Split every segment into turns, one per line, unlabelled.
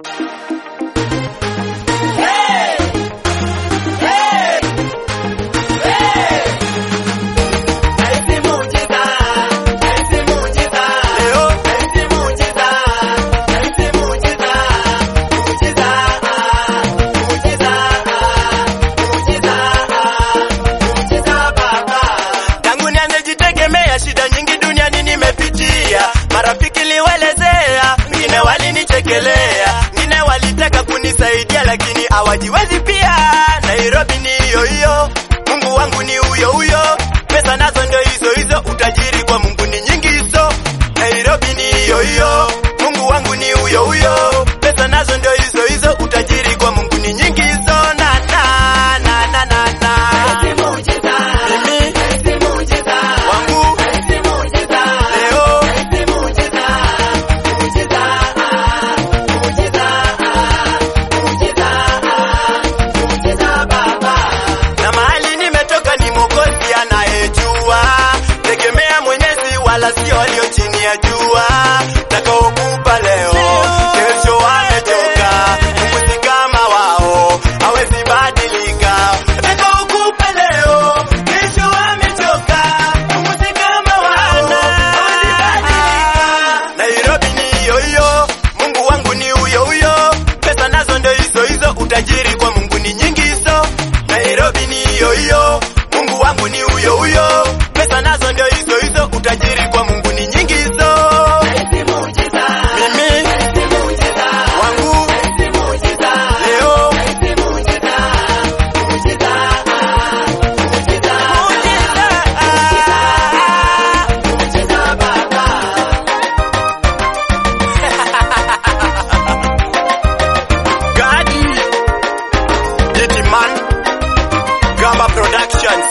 Tangu nianze jitegemea, shida nyingi duniani nimepitia. Marafiki liwelezea, wengine walinichekelea, wengine walitaka kunisaidia, lakini hawajiwezi pia. Nairobi ni hiyo hiyo, Mungu wangu ni huyo huyo, pesa nazo ndio hizo hizo, utajiri kwa Mungu ni nyingi hizo. Nairobi ni hiyo hiyo, Mungu wangu ni huyo huyo, pesa nazo ndio hizo hizo, utajiri kwa Mungu ni nyingi hizo. Na na na na na na mimi wangu leo na mahali nimetoka ni Mwokozi anayejua, tegemea Mwenyezi wala sio walio chini ya jua. Takaokupa leo, kesho wamechoka, Mungu si kama wao, hawezi badilika. Takaokupa leo, kesho wamechoka, Mungu si kama wao, hawezi badilika. Nairobi ni hiyo hiyo, Mungu wangu ni huyo huyo, pesa nazo ndio hizo hizo, utajiri kwa Mungu ni nyingi hizo. Nairobi ni hiyo hiyo, Mungu wangu ni huyo huyo, pesa nazo ndio hizo hizo, utajiri kwa Mungu ni nyingi hizo. Mimi wangu leo Gadi Yetiman Gamba Productions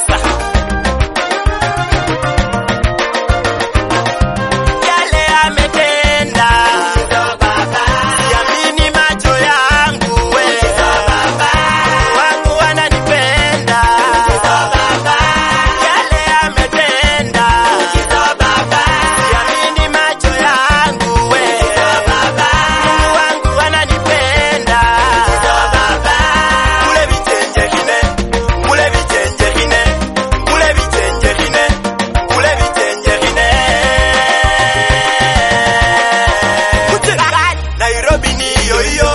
Yale ametenda Siamini macho yangu we wangu wananipenda Yale ametenda Siamini macho yangu we wangu wananipenda Kule vichenje kine Kule vichenje kine Kule vichenje kine Kule vichenje kine Nairobi ni hiyo hiyo